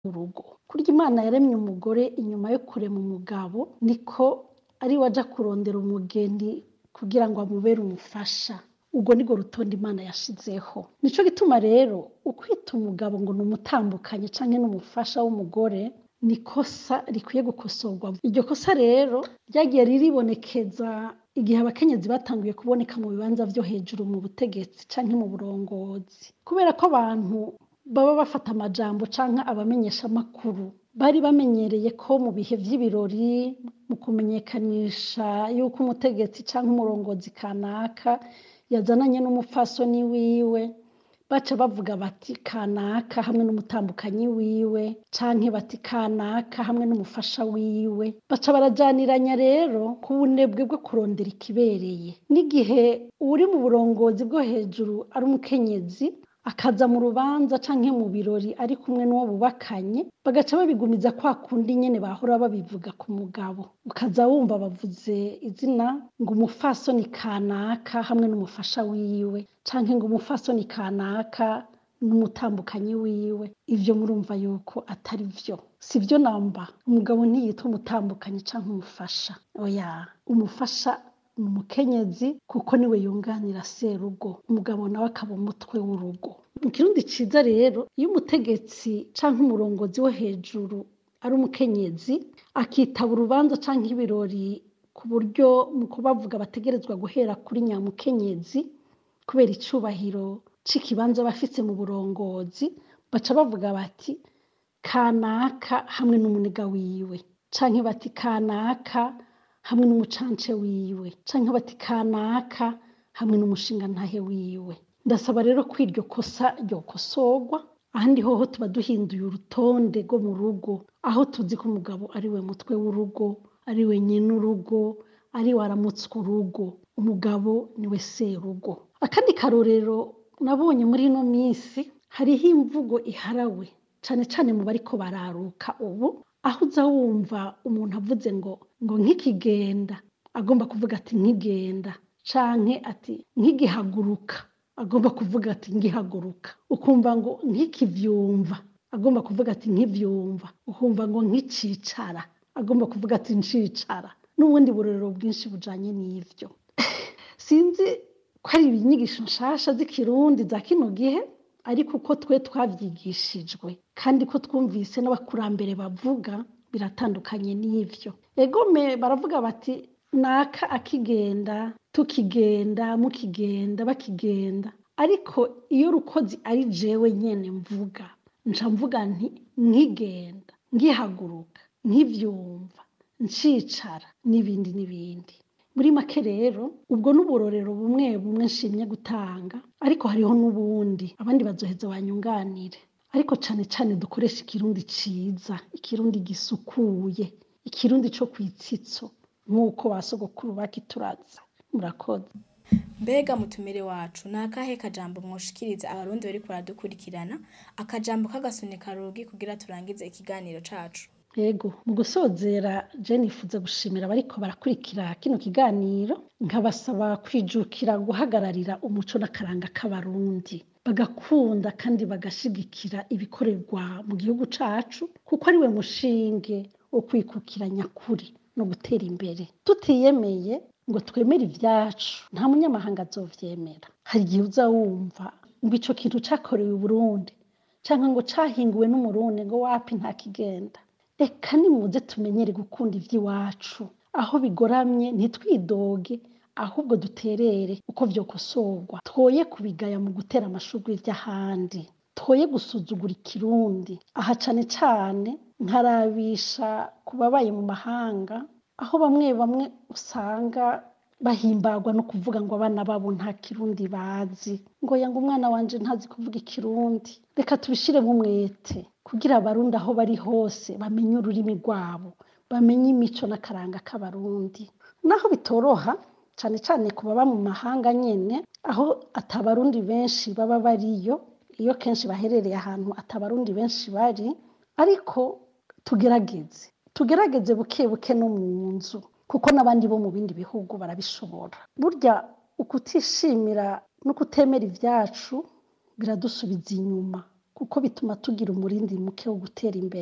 urugo kurya imana yaremye umugore inyuma yo kurema umugabo niko ari we aja kurondera umugeni kugira ngo amubere umufasha urwo nirwo rutonde imana yashizeho nico gituma rero ukwita umugabo ngo ni umutambukanyi canke n'umufasha w'umugore ni ikosa rikwiye gukosorwa iryo kosa rero ryagiye riribonekeza igihe abakenyezi batanguye kuboneka mu bibanza vyo hejuru mu butegetsi canke mu burongozi kubera ko abantu baba bafata amajambo canke abamenyeshamakuru bari bamenyereye ko mu bihe vy'ibirori mu kumenyekanisha yuko umutegetsi canke umurongozi kanaka yazananye n'umupfasoni wiwe baca bavuga bati kanaka hamwe n'umutambukanyi wiwe canke bati kanaka hamwe n'umufasha wiwe baca barajaniranya rero ku bunebwe bwo kurondera ikibereye n'igihe uwuri mu burongozi bwo hejuru ari umukenyezi akaza mu rubanza canke mu birori ari kumwe n'uwo bubakanye bagaca babigumiza kwa kundi nyene bahora babivuga ku mugabo ukaza wumva bavuze izina ngo umufasoni kanaka hamwe n'umufasha wiwe canke ngo umufasoni kanaka n'umutambukanyi wiwe ivyo murumva yuko atari vyo si vyo namba umugabo ntiyitwa umutambukanyi canke umufasha oya umufasha ni umukenyezi kuko niwe yunganira serugo umugabo nawe akaba umutwe w'urugo mu kirundi ciza rero iyo umutegetsi canke umurongozi wo hejuru ari umukenyezi akitaba urubanza canke ibirori ku buryo mu kubavuga bategerezwa guhera kuri nyamukenyezi kubera icubahiro c'ikibanza bafise mu burongozi baca bavuga bati kanaka hamwe n'umuniga wiwe canke bati kanaka hamwe n'umucance wiwe canke bati kanaka hamwe n'umushingantahe wiwe ndasaba rero ko iryo kosa ryokosorwa ahandi hoho tuba duhinduye urutonde rwo mu rugo aho tuzi ko umugabo ari we mutwe w'urugo ari we nyene urugo ari we aramutswa urugo umugabo niwe serugo akandi karorero nabonye muri ino minsi hariho imvugo iharawe cane cane mu bariko bararuka ubu aho uza wumva umuntu avuze ngo ngo nk'ikigenda agomba kuvuga ati nkigenda canke ati nkigihaguruka agomba kuvuga ati ngihaguruka ukumva ngo nkikivyumva agomba kuvuga ati nkivyumva ukumva ngo nkicicara agomba kuvuga ati ncicara n'ubundi burorero bwinshi bujanye n'ivyo sinzi ko ari inyigisho nshasha z'ikirundi za kino gihe ariko uko twe twavyigishijwe kandi ko twumvise n'abakurambere bavuga biratandukanye n'ivyo egome baravuga bati naka akigenda tukigenda mukigenda bakigenda ariko iyo rukozi ari jewe nyene mvuga nca mvuga nti nkigenda ngihaguruka nkivyumva ncicara n'ibindi n'ibindi muri make rero ubwo n'uburorero bumwe bumwe nshimye gutanga ariko hariho n'ubundi abandi bazoheza banyunganire ariko cane cane dukoresha ikirundi ciza ikirundi gisukuye ikirundi co kwitsitso nk'uko ba sogokuru bakituraza murakoze mbega mutumire wacu ni akahe kajambo mwoshikiriza abarundi bariko baradukurikirana akajambo k'agasunika rugi kugira turangize ikiganiro cacu yego mu gusozera je nifuza gushimira abariko barakurikira kino kiganiro nkabasaba kwijukira guhagararira umuco n'akaranga k'abarundi bagakunda kandi bagashigikira ibikorerwa mu gihugu cacu kuko ari we mushinge wo kwikukira nyakuri no gutera imbere tutiyemeye ngo twemere ivyacu nta munyamahanga azovyemera hari igihe uza wumva ngo ico kintu cakorewe i burundi canke ngo cahinguwe n'umurundi ngo wapi nta kigenda eka nimuze tumenyere gukunda ivy'iwacu aho bigoramye ntitwidoge ahubwo duterere uko vyokosorwa twoye kubigaya mu gutera amashurwe vy'ahandi twoye gusuzugura ikirundi aha cane cane nkarabisha ku babaye mu mahanga aho bamwe bamwe usanga bahimbagwa no kuvuga ngo abana babo nta kirundi bazi ngo yanga umwana wanje ntazi kuvuga ikirundi reka tubishiremo umwete kugira abarundi aho bari hose bamenye ururimi rwabo bamenye imico n'akaranga k'abarundi naho bitoroha cane cane ku baba mu mahanga nyene aho atabarundi benshi baba bariyo iyo kenshi baherereye ahantu atabarundi benshi bari ariko tugerageze tugerageze buke buke no mu nzu kuko n'abandi bo mu bindi bihugu barabishobora burya ukutishimira no kutemera ivyacu biradusubiza inyuma kuko bituma tugira umurindi muke wo gutera imbere